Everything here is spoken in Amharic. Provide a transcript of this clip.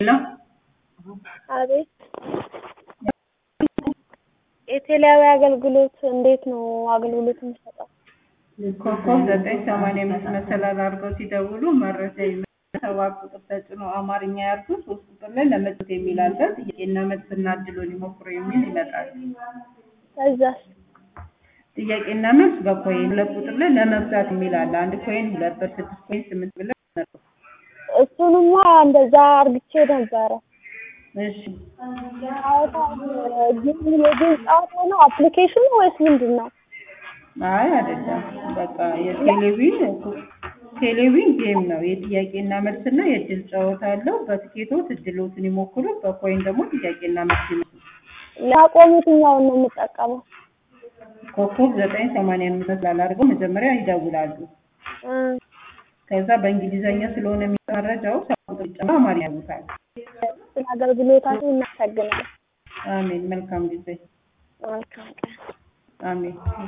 ነው። አቤት የቴሌያዊ አገልግሎት እንዴት ነው አገልግሎት የሚሰጠው? ኮከብ ዘጠኝ ሰማንያ አምስት መሰላል አድርገው ሲደውሉ መረጃ ሰባት ቁጥር ተጭኖ አማርኛ ያርጉ ሶስት ቁጥር ላይ ለመጫወት የሚል አለ። ጥያቄና መልስና እድሎን ይሞክሩ የሚል ይመጣል። ከዛስ ጥያቄና መልስ በኮይን ሁለት ቁጥር ላይ ለመግዛት የሚል አለ። አንድ ኮይን ሁለት ብር ስድስት ኮይን ስምንት ብር ይመጣል። እሱንማ እንደዛ አርግቼ ነበረ። እሺ ጨዋታ ግን የጌም ጨዋታ ነው አፕሊኬሽኑ ወይስ ምንድን ነው? አይ አይደለም። በቃ የቴሌቪዥን ቴሌቪዥን ጌም ነው። የጥያቄና መልስና የእድል ጨዋታ አለው። በትኬቶት እድሎትን ይሞክሩ፣ በኮይን ደግሞ ጥያቄና መልስ ይመልሱ። ላቆም የትኛውን ነው የምጠቀመው? ኮከብ ዘጠኝ ሰማንያ አምስት ስላላደርገው መጀመሪያ ይደውላሉ። እ ከዛ በእንግሊዘኛ ስለሆነ የሚመረጃው ሰባት ቁጥር ጨምሮ አማርኛ ያሉታል። ስለ አገልግሎታችሁ እናመሰግናለን። አሜን። መልካም ጊዜ። መልካም ቀን። አሜን።